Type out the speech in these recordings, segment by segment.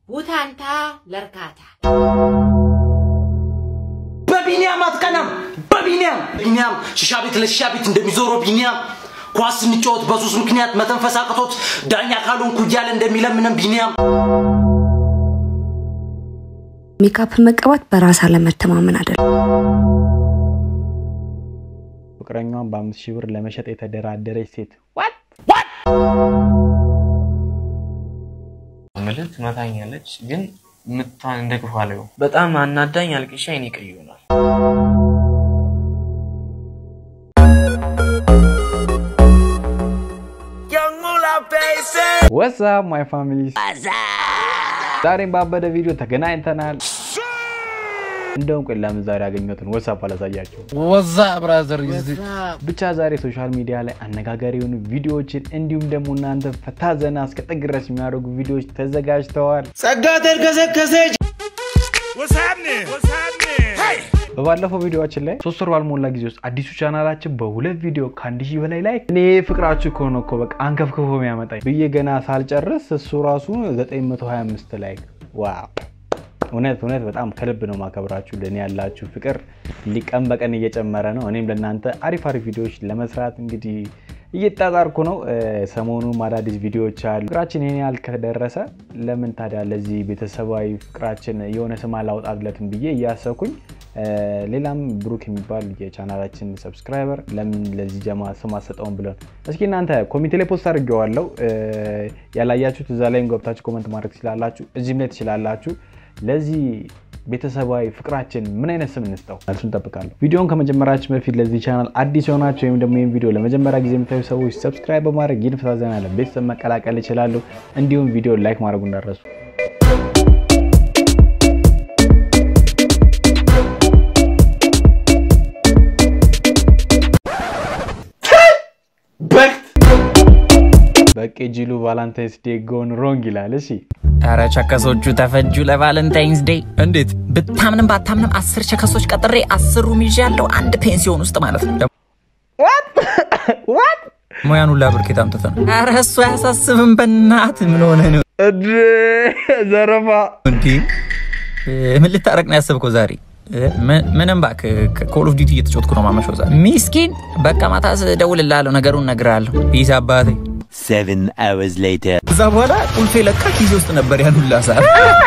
ውታንታ ለርካታ በቢኒያም አትቀናም። በቢኒያም ቢኒያም ሽሻ ቤት ለሽሻ ቤት እንደሚዞረው ቢኒያም ኳስ ስንጫወት በሱስ ምክንያት መተንፈስ አቅቶት ዳኛ ካልሆንኩ እያለ እንደሚለምንም ቢኒያም ሜካፕ መቀባት በራስ አለመተማመን አይደለም። ፍቅረኛዋን በአምስት ሺህ ብር ለመሸጥ የተደራደረች ሴት ምልህ ትመታኛለች፣ ግን ምቷን እንደ ክፉ አለው። በጣም አናዳኝ፣ አልቅሻ አይኔ ቀይ ይሆናል። ወሳብ ማይ ፋሚሊ ዛሬም ባበደ ቪዲዮ ተገናኝተናል። እንደውም ቆይ ለምን ዛሬ ያገኘሁትን ወሳብ አላሳያቸው። ወዛ ብራዘር ብቻ ዛሬ ሶሻል ሚዲያ ላይ አነጋጋሪ የሆኑ ቪዲዮዎችን እንዲሁም ደግሞ እናንተ ፈታ ዘና እስከ ጥግ ድረስ የሚያደርጉ ቪዲዮዎች ተዘጋጅተዋል። ጸጋ ተርከሰከሰች። በባለፈው ቪዲዮችን ላይ ሶስት ወር ባልሞላ ጊዜ ውስጥ አዲሱ ቻናላችን በሁለት ቪዲዮ ከአንድ ሺህ በላይ ላይ እኔ ፍቅራችሁ ከሆነ እኮ በቃ አንከፍክፎ የሚያመጣኝ ብዬ ገና ሳልጨርስ እሱ ራሱ 925 ላይ ዋው! እውነት እውነት በጣም ከልብ ነው ማከብራችሁ። ለእኔ ያላችሁ ፍቅር ሊቀን በቀን እየጨመረ ነው። እኔም ለእናንተ አሪፍ አሪፍ ቪዲዮዎች ለመስራት እንግዲህ እየጣጣርኩ ነው። ሰሞኑም አዳዲስ ቪዲዮዎች አሉ። ፍቅራችን ይህን ያህል ከደረሰ ለምን ታዲያ ለዚህ ቤተሰባዊ ፍቅራችን የሆነ ስም አላውጣለትም ብዬ እያሰብኩኝ ሌላም ብሩክ የሚባል የቻናላችን ሰብስክራይበር ለምን ለዚህ ጀማ ስም አሰጠውን ብለን እስኪ እናንተ ኮሚቴ ላይ ፖስት አድርጌዋለሁ። ያላያችሁት እዛ ላይም ገብታችሁ ኮመንት ማድረግ ትችላላችሁ። እዚህም ላይ ትችላላችሁ። ለዚህ ቤተሰባዊ ፍቅራችን ምን አይነት ስም እንስጠው? መልሱን እንጠብቃለሁ። ቪዲዮን ከመጀመራችን በፊት ለዚህ ቻናል አዲስ የሆናችሁ ወይም ደግሞ ይህን ቪዲዮ ለመጀመሪያ ጊዜ የምታዩ ሰዎች ሰብስክራይብ በማድረግ ይህን ፈታ ዘና ያለ ቤተሰብ መቀላቀል ይችላሉ። እንዲሁም ቪዲዮ ላይክ ማድረጉ እንዳረሱ በቄ ጂሉ ቫላንታይንስ ዴይ ጎን ሮንግ ይላል። እሺ ኧረ ቸከሶቹ ተፈጁ ለቫለንታይንስ ዴይ። እንዴት ብታምንም ባታምንም አስር ቸከሶች ቀጥሬ አስሩም ይዤ ያለው አንድ ፔንሲዮን ውስጥ ማለት ነው። ሙያን ሁላ ብርኬት አምጥተህ ነው። ኧረ እሱ አያሳስብም። በእናት ምን ሆነ ነው ዘረፋ እንዲ ምን ልታረቅ ነው ያሰብከው ዛሬ? ምንም እባክህ ኮል ኦፍ ዲቲ እየተጫወትኩ ነው ማመሻው ዛሬ። ሚስኪን በቃ ማታ እደውልልሃለሁ፣ ነገሩን እነግርሃለሁ። ፒስ አባቴ። Seven hours later. እዛ በኋላ ቁልፌ ለካ ጊዜ ውስጥ ነበር ያን ሁላ ሰዓት።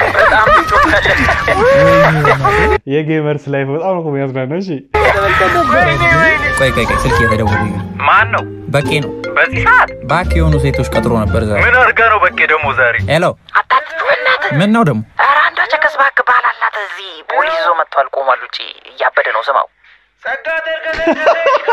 የጌመርስ ላይፍ በጣም ነው የሚያዝናናው። እሺ ቆይ ቆይ ቆይ ስልክ እየተደወለ ማን ነው? በቄ ነው። በዚህ ሰዓት ባክ የሆኑ ሴቶች ቀጥሮ ነበር ዛሬ። ምን አድርጋ ነው በቄ ደግሞ ዛሬ? ሄሎ ምን ነው ደግሞ? ኧረ አንዷ ቸከስ እባክህ ባል አላት እዚህ ፖሊስ ይዞ መጥቷል። ቆሟል ውጪ እያበደ ነው። ስማው ጸጋ ተርከሰከሰች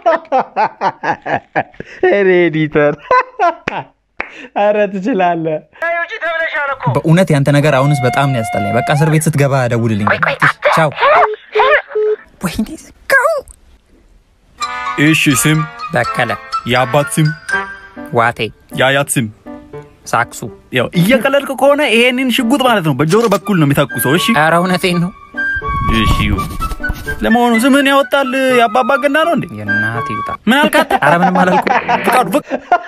እኔ ኤዲተር አረ ትችላለህ። ውጪ ተብለሻል እኮ። በእውነት ያንተ ነገር አሁንስ በጣም ነው ያስጠላኝ። በቃ እስር ቤት ስትገባ ደውልልኝ። ቻው። ወይኔ ዝጋው። እሺ ስም በቀለ፣ የአባት ስም ዋቴ፣ የአያት ስም ሳክሱ። ያው እየቀለድክ ከሆነ ይሄንን ሽጉጥ ማለት ነው በጆሮ በኩል ነው የሚተኩሰው። እሺ ኧረ እውነቴን ነው። እሺ ይሁን። ለመሆኑ ስምህን ያወጣል የአባባ ገና ነው እንዴ? የእናት ይውጣ። ምን አልካት? ኧረ ምንም አላልኩም። ፍቃዱ ፍቅ-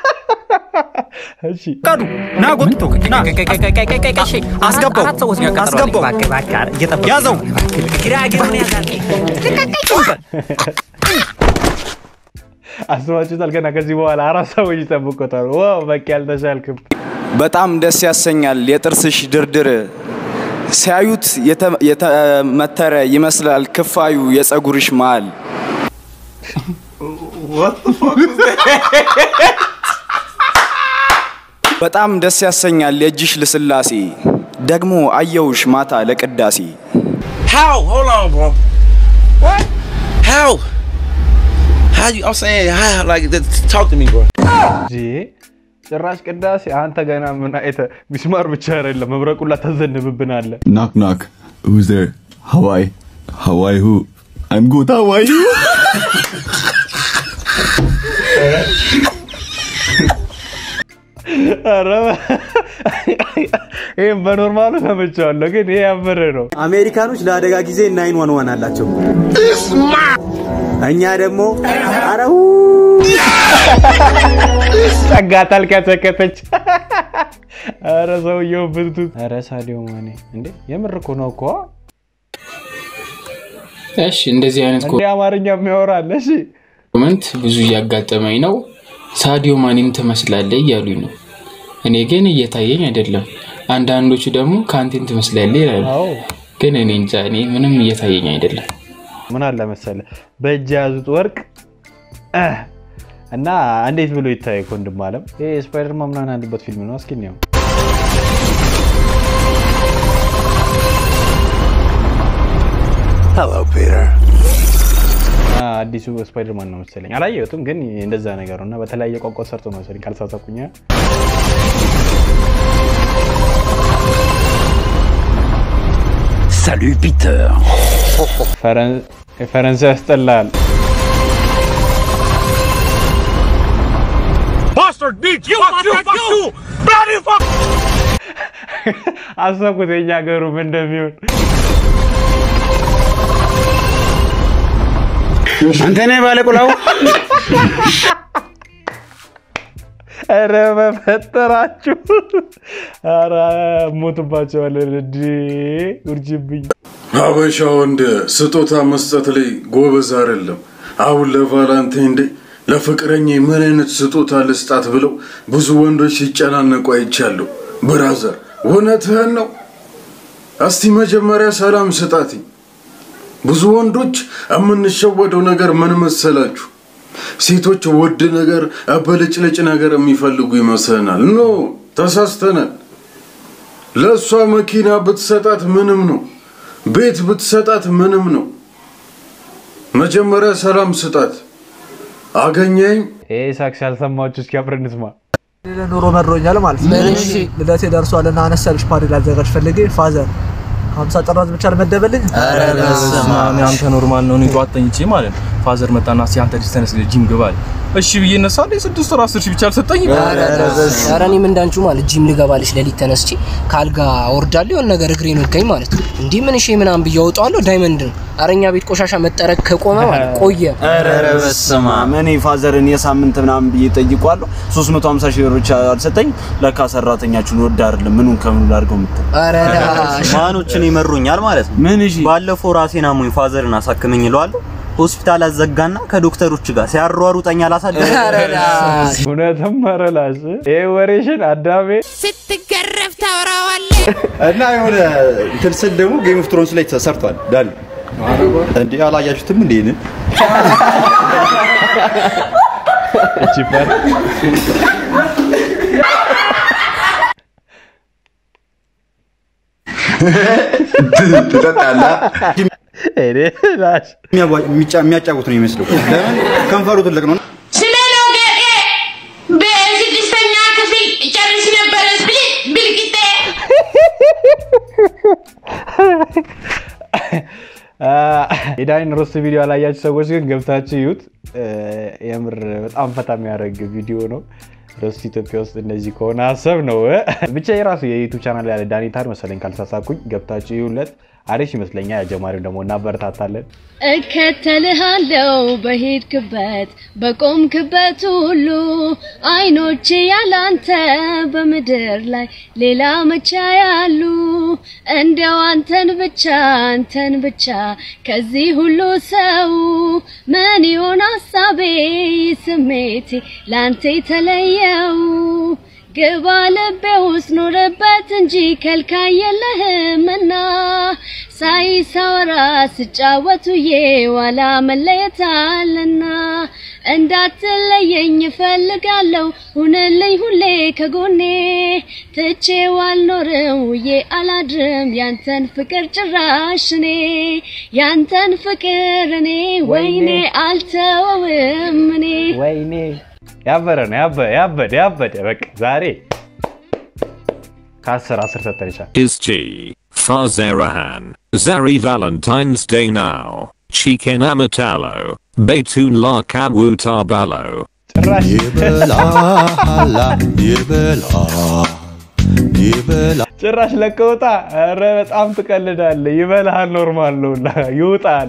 እሺ ፍቃዱ ና ጎትቶ ና አስገባው አራት ሰዎች ነው ያቀጠረው። አስገባው እባክህ፣ እባክህ፣ ኧረ እየጠበኩ ነው። ያዘው ግራ ግሩን ያዛል። አስባችሁታል? ገና ከዚህ በኋላ አራት ሰዎች ይጠብቁታል። ዋው በቂ አልተሻልክም። በጣም ደስ ያሰኛል የጥርስሽ ድርድር ሲያዩት የተ- የተመተረ ይመስላል ክፋዩ የፀጉርሽ መሃል በጣም ደስ ያሰኛል የእጅሽ ልስላሴ ደግሞ አየውሽ ማታ ለቅዳሴ How? Hold on, bro. What? How? How you? I'm saying, how? Like, th- talk to me, bro. እንጂ ጭራሽ ቅዳሴ አንተ ገና ምን አይተ ሚስማር ብቻ አይደለም መብረቁላ ተዘንብብናለ። Knock knock. Who's there? Hawaii. Hawaii who? I'm good. Hawaii. ኧረ ይህም በኖርማሉ ተመቸዋለሁ፣ ግን ይሄ ያበረ ነው። አሜሪካኖች ለአደጋ ጊዜ ናይን ዋን ዋን አላቸው። እኛ ደግሞ አረው ጸጋ ታልከተከተች። ኧረ ሰውየው ብርቱት። ኧረ ሳዲዮ ማኔ እንዴ የምር እኮ ነው እኮ እሺ እንደዚህ አይነት እንዴ አማርኛ የሚያወራል። እሺ ኮመንት ብዙ እያጋጠመኝ ነው። ሳዲዮ ማኔን ትመስላለህ እያሉኝ ነው። እኔ ግን እየታየኝ አይደለም። አንዳንዶቹ ደግሞ ከአንቴን ትመስላለህ ይላሉ። ግን እኔ እንጃ፣ እኔ ምንም እየታየኝ አይደለም። ምን አለ መሰለ በእጅ የያዙት ወርቅ እ እና እንዴት ብሎ ይታይ ወንድም አለም። ይሄ ስፓይደርማን ምናምን ያሉበት ፊልም ነው። እስኪ ነው Hello, Peter. አዲሱ ስፓይደርማን ነው መሰለኝ። አላየሁትም፣ ግን እንደዛ ነገር ነው እና በተለያየ ቋንቋ ሰርቶ ነው መሰለኝ ካልሳሳኩኝ። Salut Peter. ፈረንሳይ ያስጠላል። Bastard bitch! You fuck you! Fuck you! Bloody fuck! አሰብኩት የኛ ሀገሩ ምን እንደሚሆን። አንተ ነህ ባለቁላው። ኧረ በፈጠራችሁ! ኧረ ሞትባቸዋለን። እንዲ ውርጅብኝ ሀበሻ ወንድ ስጦታ መስጠት ላይ ጎበዝ አይደለም። አሁን ለቫላንታይን ዴይ ለፍቅረኛ ምን አይነት ስጦታ ልስጣት ብለው ብዙ ወንዶች ሲጨናነቁ አይቻለሁ። ብራዘር እውነትህን ነው። እስቲ መጀመሪያ ሰላም ስጣት። ብዙ ወንዶች የምንሸወደው ነገር ምን መሰላችሁ? ሴቶች ውድ ነገር፣ አበልጭልጭ ነገር የሚፈልጉ ይመስለናል። ኖ ተሳስተናል። ለእሷ መኪና ብትሰጣት ምንም ነው። ቤት ብትሰጣት ምንም ነው። መጀመሪያ ሰላም ስጣት። አገኘኝ ይሄ ሳክስ ያልሰማችሁ እስኪ አብረን እንስማ። ኑሮ መድሮኛል ማለት ነው። እሺ። ልደቴ ደርሷልና አነስ ያለች ፓርቲ ላዘጋጅ ፈልጌ ፋዘር ሀምሳ ጥራዝ ብቻ አልመደበልኝ። ኧረ በስመ አብ አንተ ኖርማል ነው። እኔ ጠዋት ተኝቼ ማለት ነው ፋዘር መጣና እስኪ አንተ ልጅ ተነስ ጂም ግባ አለ። እሺ ብዬ እነሳለሁ። የስድስት ወር አስር ሺህ ብቻ አልሰጠኝም። ኧረ እኔም እንዳንቹ ማለት ጂም ልገባልሽ ሌሊት ተነስቼ ካልጋ ወርዳለሁ የሆነ ነገር እግሬን ወጋኝ ማለት ነው። እንዲህ ምን እሺ ምናምን ብዬ አወጣዋለሁ። ዳይመንድ ነው። ኧረ እኛ ቤት ቆሻሻ መጠረግ ከቆመ ማለት ቆየ። ኧረ በስመ አብ እኔ ፋዘርን የሳምንት ምናምን ብዬ ጠይቋለሁ። 350 ሺህ ብር ብቻ አልሰጠኝ። ለካ ሰራተኛችሁን ወድ አይደለም ምኑን ከምኑ ላድርገው የምትል ኧረ ዳሽ ማኖችን ይመሩኛል ማለት ነው። ምን እሺ፣ ባለፈው ራሴን አሞኝ ፋዘርን አሳክመኝ ይለዋለሁ። ሆስፒታል አዘጋና ከዶክተሮች ጋር ሲያሯሩጠኝ አላሳደረ እውነትም መረላስ ይሄ ወሬሽን አዳሜ ስትገረፍ ታወራዋለህ። እና የሆነ እንትን ስል ደግሞ ጌም ኦፍ ትሮንስ ላይ ተሰርቷል። ዳኒ እንዴ አላያችሁትም እንዴ? ይህንን ቺፐር ትጠጣለህ? ላሽ የሚያጫውት ነው የሚመስለው። ለምን ከንፈሩ ትልቅ ነው። ስለ ሎጌጤ በስድስተኛ ክፍል ጨርስ ነበረ ብል- ብልቅጤ የዳኒን ሮስት ቪዲዮ ያላያችሁ ሰዎች ግን ገብታችሁ ይዩት። የምር በጣም ፈታ የሚያደርግ ቪዲዮ ነው። ሮስት ኢትዮጵያ ውስጥ እንደዚህ ከሆነ ሀሳብ ነው። ብቻ የራሱ የዩቱብ ቻናል ያለ ዳኒ ታድ መሰለኝ ካልሳሳኩኝ፣ ገብታችሁ ይዩለት። አሪፍ ይመስለኛል። ጀማሪው ደግሞ እናበረታታለን። እከተልሃለው በሄድክበት በቆምክበት ሁሉ አይኖቼ ያላንተ በምድር ላይ ሌላ መቻ ያሉ እንደው አንተን ብቻ አንተን ብቻ ከዚህ ሁሉ ሰው ምን ይሆን ሀሳቤ ስሜቴ ላንተ የተለየው ግባ ልቤ ውስጥ ኑርበት እንጂ ከልካይ የለህምና ሳይ ሳወራ ስጫወቱዬ ዋላ መለየት አለና እንዳትለየኝ እፈልጋለሁ ሁንልኝ ሁሌ ከጎኔ ትቼው አልኖርም ውዬ አላድርም ያንተን ፍቅር ጭራሽ እኔ ያንተን ፍቅር እኔ ወይኔ አልተወውም እኔ ወይኔ ያበረ ነው ያበደ ያበደ ያበደ በቃ ዛሬ ከአስር አስር ሰጠን ይቻል Is G. Fazerahan. Zari Valentine's Day now. Chicken Amatalo. Betun La Kabuta Balo. ይበላል ይበላል ይበላል ጭራሽ ለቀውጣ ኧረ በጣም ትቀልዳለህ። ይበልሃል፣ ኖርማል ነው እና ይውጣል።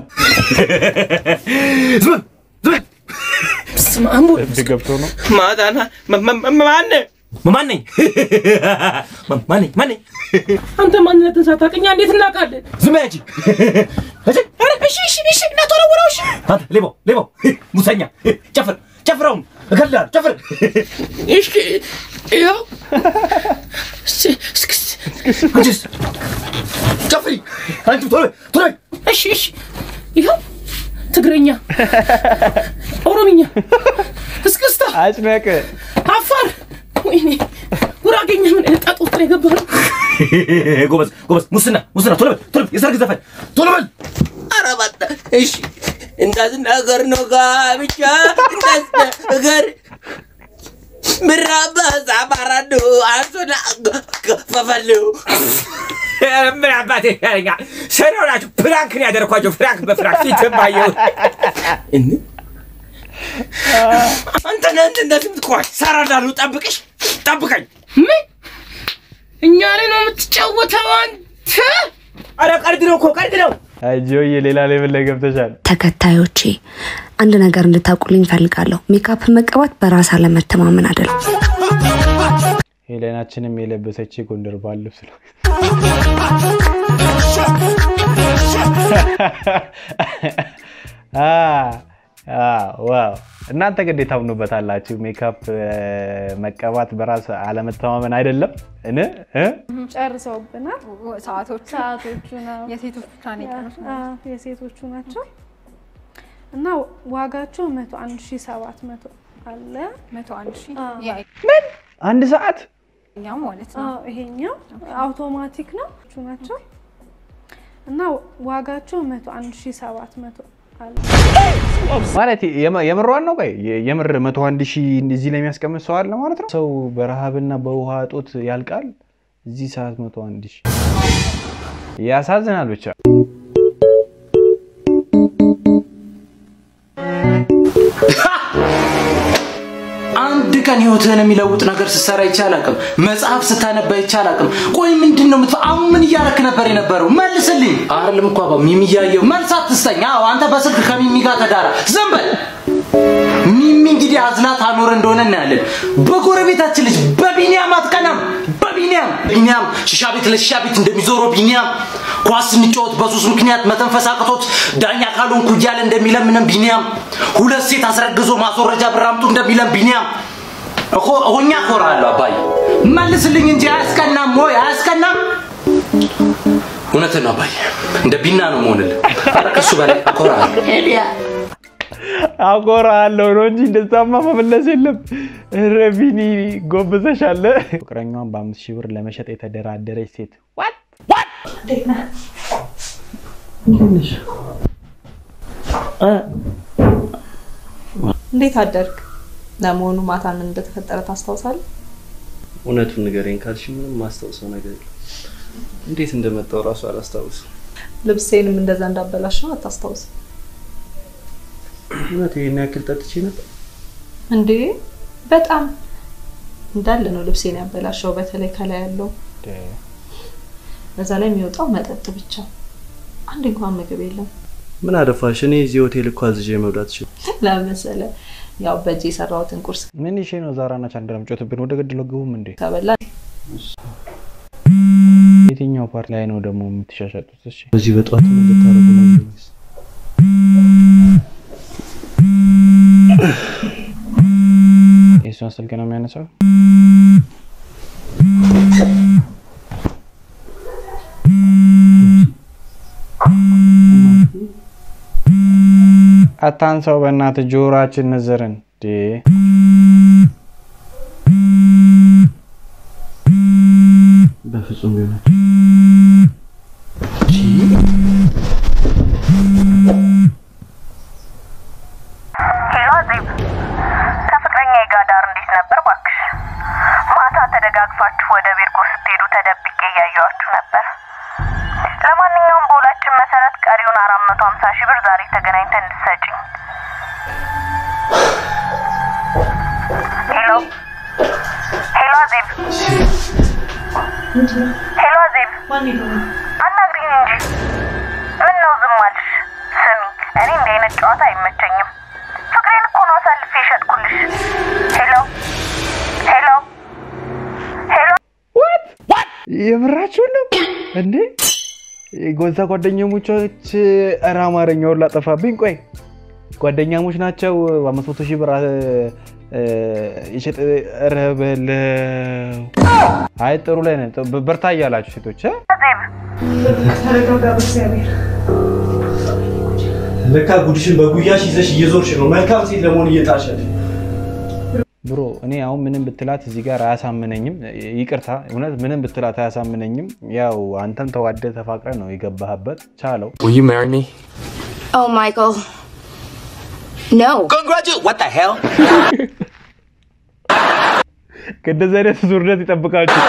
ስማሙ እብድ ገብቶ ነው ማዳና ማነ ማን ነኝ? ማን ነኝ? ማን ነኝ? አንተ ማንነትን ሳታውቅኛ እንዴት እናውቃለን? ዝም በይ አንቺ። እሺ፣ ኧረ፣ እሺ፣ እሺ፣ እሺ፣ እንዳትወረውረው፣ እሺ። አንተ ሌባው፣ ሌባው፣ ሙሰኛ፣ ጨፍር፣ ጨፍረው፣ እገልሃለሁ፣ ጨፍር። እሺ፣ ይኸው እስ- እስክስ አንቺስ ጨፍሪ፣ አንቺ ቶሎ በይ፣ ቶሎ በይ። እሺ፣ እሺ፣ ይኸው ትግረኛ፣ ኦሮምኛ፣ እስክስታ፣ አጭነቅ፣ አፋር፣ ወይኔ ጉራጌኛ ምን አይነት ጣጣ ውስጥ ነው የገባነው? ጎበዝ፣ ጎበዝ፣ ሙስና፣ ሙስና፣ ቶሎ በል፣ ቶሎ በል፣ የሰርግ ዘፈን፣ ቶሎ በል። ኧረ እባክህ፣ እሺ እንዳትናገር ነው ጋብቻ እንዳትናገር ምራባ ዛባራዶ አንሶና ፈፈሉ ምን አባቴ ያለኛል? ሰሪው ናቸው። ፕራንክ ነው ያደረኳቸው። ፍራንክ በፍራንክ ፊት ባየው አንተ ነህ እንትን እንደዚህ የምትቆይ ሰራ እንዳሉ ጠብቅሽ ጠብቀኝ። ምን እኛ ላይ ነው የምትጫወተው አንተ? አረ ቀልድ ነው እኮ ቀልድ ነው። አጆዬ ሌላ ሌቭል ላይ ገብተሻል። ተከታዮቼ አንድ ነገር እንድታውቁልኝ እፈልጋለሁ። ሜካፕ መቀባት በራስ አለመተማመን አይደለም። ሄሌናችንም የለበሰች የጎንደር ባህል ልብስ ነው። አ አ ዋው! እናንተ ግዴታ ታምኑበታላችሁ። ሜካፕ እ፣ መቀባት በራስ አለመተማመን አይደለም እን እ? ጨርሰውብናል። ሰዓቶቹ ሰዓቶቹ ነው የሴቶቹ ብቻ ነው የቀሩት። የሴቶቹ ናቸው እና ዋጋቸው መቶ አንድ ሺ ሰባት መቶ አለ መቶ አንድ ሺ ምን አንድ ሰዓት ይሄኛው ማለት ነው። ይሄኛው አውቶማቲክ ነው እቹ ናቸው እና ዋጋቸው መቶ አንድ ሺ ሰባት መቶ አለ። ማለት የመ- የምሯን ነው። ቆይ የ- የምር መቶ አንድ ሺህ እዚህ ላይ የሚያስቀምጥ ሰው አለ ማለት ነው። ሰው በረሃብና በውሃ እጦት ያልቃል። እዚህ ሰዓት መቶ አንድ ሺህ ያሳዝናል ብቻ አንድ ቀን ህይወትህን የሚለውጥ ነገር ስትሰራ ይቻል አቅም መጽሐፍ ስታነባ ይቻል አቅም ቆይ ምንድን ነው የምትፈ አሁን ምን እያረክ ነበር የነበረው መልስልኝ አይደለም እኮ አባ ሚሚ እያየው መልስ አትስጠኝ አዎ አንተ በስልክ ከሚሚ ጋር ተዳራ ዝም በል ሚሚ እንግዲህ አዝላት አኖር እንደሆነ እናያለን በጎረቤታችን ልጅ በቢኒያም አትቀናም በቢኒያም ቢኒያም ሽሻ ቤት ለሽሻ ቤት እንደሚዞረው ቢኒያም ኳስ ስንጫወት በሱስ ምክንያት መተንፈስ አቅቶት ዳኛ ካልሆንኩ እያለ እንደሚለምንም ቢኒያም ሁለት ሴት አስረግዞ ማስወረጃ ብር አምጡ እንደሚለም ቢኒያም እኮ ሆኛ እኮራለሁ አባዬ መልስልኝ እንጂ አያስቀናም ወይ አያስቀናም እውነትን ነው አባዬ እንደ ቢና ነው መሆንልህ ኧረ ከሱ በላይ እኮራለሁ አኮራለሁ ነው እንጂ እንደዛማ መመለስ የለም። ኧረ ቢኒ ጎብዘሻል። ፍቅረኛዋን በአምስት ሺህ ብር ለመሸጥ የተደራደረች ሴት እንዴት አደርግ? ለመሆኑ ማታ ምን እንደተፈጠረ ታስታውሳለህ? እውነቱን ንገረኝ ካልሽ ምንም ማስታውሰው ነገር የለም። እንዴት እንደመጣው እራሱ አላስታውስም። ልብሴንም እንደዛ እንዳበላሸው አታስታውስም እውነት ይሄን ያክል ጠጥቼ ነበር? እንዴ? በጣም እንዳለ ነው ልብሴን ያበላሸው፣ በተለይ ከላይ ያለው በዛ ላይ የሚወጣው መጠጥ ብቻ። አንድ እንኳን ምግብ የለም። ምን አደፋሽ? እኔ እዚህ ሆቴል እኮ አዝዤ መብላት እችል። ለመሰለ ያው በእጅ የሰራሁትን ቁርስ ምን ይሼ ነው ዛራና ቻንድራ ምጮትብን ወደ ገድለው ግቡም እንዴ? ከበላ የትኛው ፓርት ላይ ነው ደግሞ የምትሻሻጡት? እሺ በዚህ በጠዋት ምን ልታደርጉ ነው? ወይስ የእሷን ስልክ ነው የሚያነሳው? አታንሳው በእናትህ ጆሮአችን ነዘርን እንዴ በፍጹም ቢሆን ሄሎ ዜብ፣ ከፍቅረኛዬ ጋር ዳር እንዴት ነበር ባክሽ? ማታ ተደጋግፋችሁ ወደ ቤርጎ ስትሄዱ ተደብቄ እያየኋችሁ ነበር። ለማንኛውም በውላችን መሰረት ቀሪውን አራት መቶ ሀምሳ ሺህ ብር ዛሬ ተገናኝተን እንድትሰጪኝ። ሄሎ ሄሎ ዜብ፣ ሄሎ ዜብ፣ አናግሪኝ እንጂ ምን ነው ዝም አልሽ? ስሚ፣ እኔ እንዲህ አይነት ጨዋታ አይመቸኝም። ፍቅሬን እኮ ነው አሳልፌ የሸጥኩልሽ። ሄሎ ሄሎ የምራችሁን ነው እንዴ? ጎዛ ጓደኛሞች ኧረ አማርኛውን ላጠፋብኝ። ቆይ ጓደኛሞች ናቸው። በአምስት መቶ ሺህ ብር እ፣ የሸጠ ኧረ በለው። አይ ጥሩ ላይ ነን። ጥ- በርታ እያላችሁ ሴቶች እ? ተረጋጋ በእግዚአብሔር። ለካ ጉድሽን በጉያሽ ይዘሽ እየዞርሽ ነው። መልካም ሴት ለመሆን እየጣርሽ ያለሽ። ብሮ እኔ አሁን ምንም ብትላት እዚህ ጋር አያሳምነኝም። ይቅርታ እውነት ምንም ብትላት አያሳምነኝም። ያው አንተም ተዋደ ተፋቅረ ነው የገባህበት። ቻለው። Will you marry me? Oh, Michael. No. Congratulations. What the hell? ከእንደዚህ አይነት ዙርነት ይጠብቃችሁ።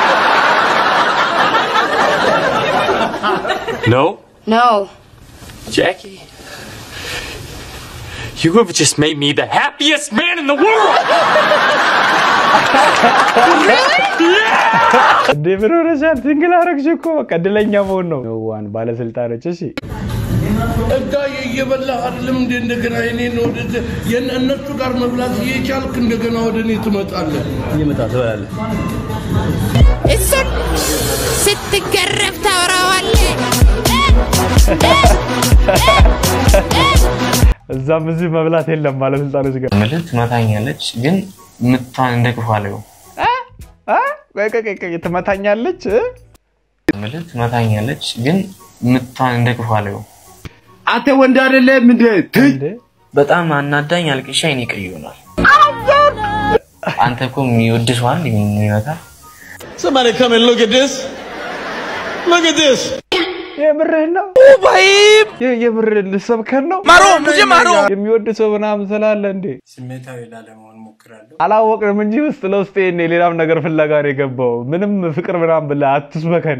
No? No. Jackie? You have just made me the happiest man in the world! እንዴ ምን ሆነሻል? ሲንግል አረግሽ እኮ በቃ እድለኛ መሆን ነው። ዋን ባለስልጣኖች እሺ እዳዬ እየበላህ አይደለም እንደ እንደገና የኔን ወደ የነ- እነሱ ጋር መብላት እየቻልክ እንደገና ወደ እኔ ትመጣለህ። እየመጣ ትበላለህ። እሱን ስትገረፍ ታወራዋለህ። እዛም እዚህ መብላት የለም ባለስልጣኖች ጋር ምልህ ትመታኛለች፣ ግን ምቷን እንደ ክፉ አለው። ቆይ ቆይ ቆይ ቆይ፣ ትመታኛለች እ? ምልህ ትመታኛለች፣ ግን ምቷን እንደ ክፉ አለው። አንተ ወንድ አይደለም እንዴ? በጣም አናዳኝ፣ አልቅሻ አይኔ ቀይ ሆኗል። አንተ እኮ የሚወድ ሰው አንድ የሚመታ Somebody come and look at this. Look at this. የምርህን ነው? የ- የምርህን ልሰብከን ነው? ማሮ፣ ሙझे ማሮ። የሚወድ ሰው ምናምን ስላለ እንዴ ስሜታዊ ላለመሆን ሞክራለሁ። አላወቅንም እንጂ ውስጥ ለውስጥ ይሄኔ ሌላም ነገር ፍለጋ ነው የገባው። ምንም ፍቅር ምናምን ብለህ አትስበከን።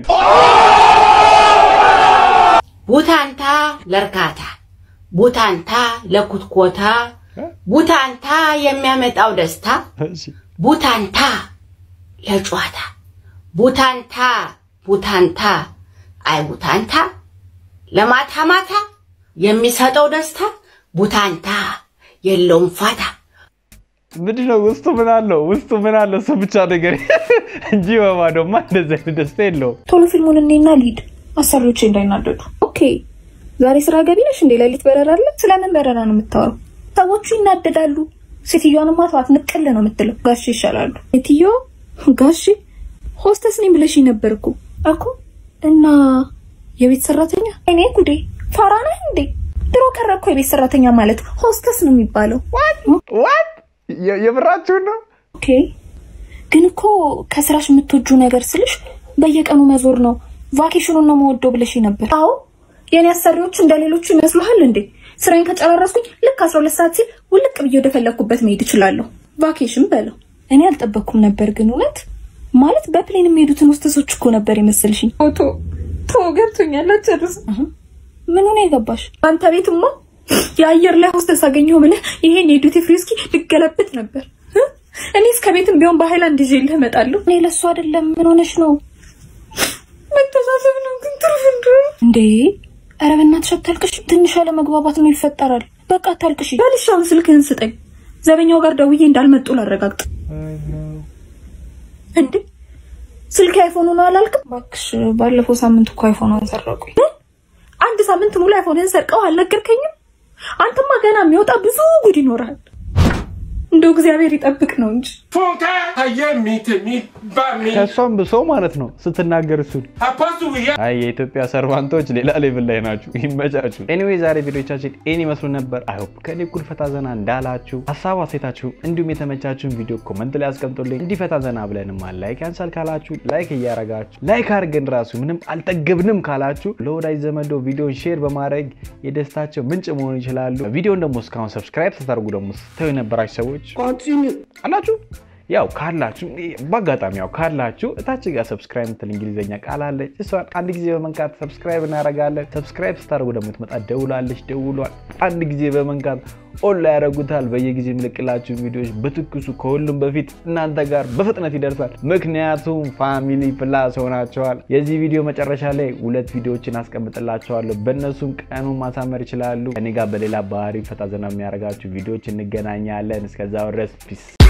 ቡታንታ ለእርካታ፣ ቡታንታ ለኩትኮታ፣ ቡታንታ የሚያመጣው ደስታ፣ ቡታንታ ለጨዋታ፣ ቡታንታ ቡታንታ አይ ቡታንታ ለማታ ማታ የሚሰጠው ደስታ ቡታንታ የለውም ፋታ። ምንድን ነው ውስጡ ምን አለው? ውስጡ ምን አለው? እሱ ብቻ ነገር እንጂ በባዶማ እንደዚህ አይነት ደስታ የለውም። ቶሎ ፊልሙን እኔና ሊድ አሰሪዎቼ እንዳይናደዱ። ኦኬ ዛሬ ስራ ገቢ ነሽ እንዴ? ሌሊት በረራ አለ? ስለምን በረራ ነው የምታወራው? ሰዎቹ ይናደዳሉ። ሴትዮዋንማ ተዋት፣ ንቅል ነው የምትለው። ጋሼ ይሻላሉ። ሴትዮ ጋሼ ሆስተስ ነኝ ብለሽኝ ነበር እኮ እኮ እና የቤት ሰራተኛ? እኔ ጉዴ ፋራ ነህ እንዴ? ድሮ ቀረ እኮ የቤት ሰራተኛ ማለት ሆስተስ ነው የሚባለው። ዋት የምራችሁን ነው? ኦኬ ግን እኮ ከስራሽ የምትወጁ ነገር ስልሽ በየቀኑ መዞር ነው ቫኬሽኑን ነው መወደው ብለሽ ነበር። አዎ የእኔ አሰሪዎች እንደ ሌሎቹ ይመስሉሃል እንዴ? ስራዬን ከጨራረስኩኝ ልክ 12 ሰዓት ሲል ውልቅ ብዬ ወደፈለግኩበት መሄድ እችላለሁ። ቫኬሽን በለው። እኔ አልጠበቅኩም ነበር ግን እውነት ማለት በፕሌን የሚሄዱትን ውስተሶች እኮ ነበር የመሰልሽኝ። ቶ ቶ ገብቶኛል። አጨርስ ምን ሆነ የገባሽ? አንተ ቤትማ የአየር ላይ ሆስተስ አገኘሁ ብለህ ይሄን የዱቲ ፍሪ እስኪ ልገለብጥ ነበር። እ? እኔ እስከ ቤትም ቢሆን በሃይላንድ ይዤልህ እመጣለሁ። እኔ ለሱ አይደለም። ምን ሆነሽ ነው? መተሳሰብ ነው ግን ትርፍ እንደሆነ እንዴ! ኧረ በእናትሽ አታልቅሽ። ትንሽ ያለመግባባት ነው ይፈጠራል። በቃ አታልቅሽ። በልሻውን ስልክህን ስጠኝ። ዘበኛው ጋር ደውዬ እንዳልመጡ ላረጋግጥ። እንዴ ስልክ አይፎኑ ነው አላልክም? እባክሽ ባለፈው ሳምንት እኮ አይፎኗን ሰረቁኝ። አንድ ሳምንት ሙሉ አይፎንን ሰርቀው አልነገርከኝም? አንተማ ገና የሚወጣ ብዙ ጉድ ይኖራል። እንደው እግዚአብሔር ይጠብቅ ነው እንጂ ከእሷም ብሶ ማለት ነው ስትናገር እሱን። አይ የኢትዮጵያ ሰርቫንቶች ሌላ ሌቭል ላይ ናችሁ። ይመቻችሁ። ኤኒዌይ ዛሬ ቪዲዮቻችን ይህን ይመስሉ ነበር። አይሆፕ ከኔ እኩል ፈታ ዘና እንዳላችሁ ሀሳብ አሴታችሁ፣ እንዲሁም የተመቻችሁን ቪዲዮ ኮመንት ላይ አስቀምጡልኝ። እንዲህ ፈታ ዘና ብለንማ ላይክ ያንሳል ካላችሁ ላይክ እያረጋችሁ ላይክ አድርገን ራሱ ምንም አልጠገብንም ካላችሁ ለወዳጅ ዘመዶ ቪዲዮን ሼር በማድረግ የደስታቸው ምንጭ መሆን ይችላሉ። ቪዲዮን ደግሞ እስካሁን ሰብስክራይብ ስታደርጉ ደግሞ ስተው የነበራችሁ ሰዎች አላችሁ ያው ካላችሁ በአጋጣሚ ያው ካላችሁ እታች ጋር ሰብስክራይብ ምትል እንግሊዝኛ ቃል አለች። እሷን አንድ ጊዜ በመንካት ሰብስክራይብ እናደርጋለን። ሰብስክራይብ ስታደርጉ ደግሞ ትመጣ ደውላለች። ደውሏል አንድ ጊዜ በመንካት ኦን ላይ ያደርጉታል። በየጊዜ የምልቅላችሁ ቪዲዮዎች በትኩሱ ከሁሉም በፊት እናንተ ጋር በፍጥነት ይደርሳል። ምክንያቱም ፋሚሊ ፕላስ ሆናቸዋል። የዚህ ቪዲዮ መጨረሻ ላይ ሁለት ቪዲዮዎችን አስቀምጥላቸዋለሁ። በእነሱም ቀኑን ማሳመር ይችላሉ። ከኔ ጋር በሌላ ባህሪ ፈታ ዘና የሚያደርጋችሁ ቪዲዮዎች እንገናኛለን። እስከዛው ድረስ ፒስ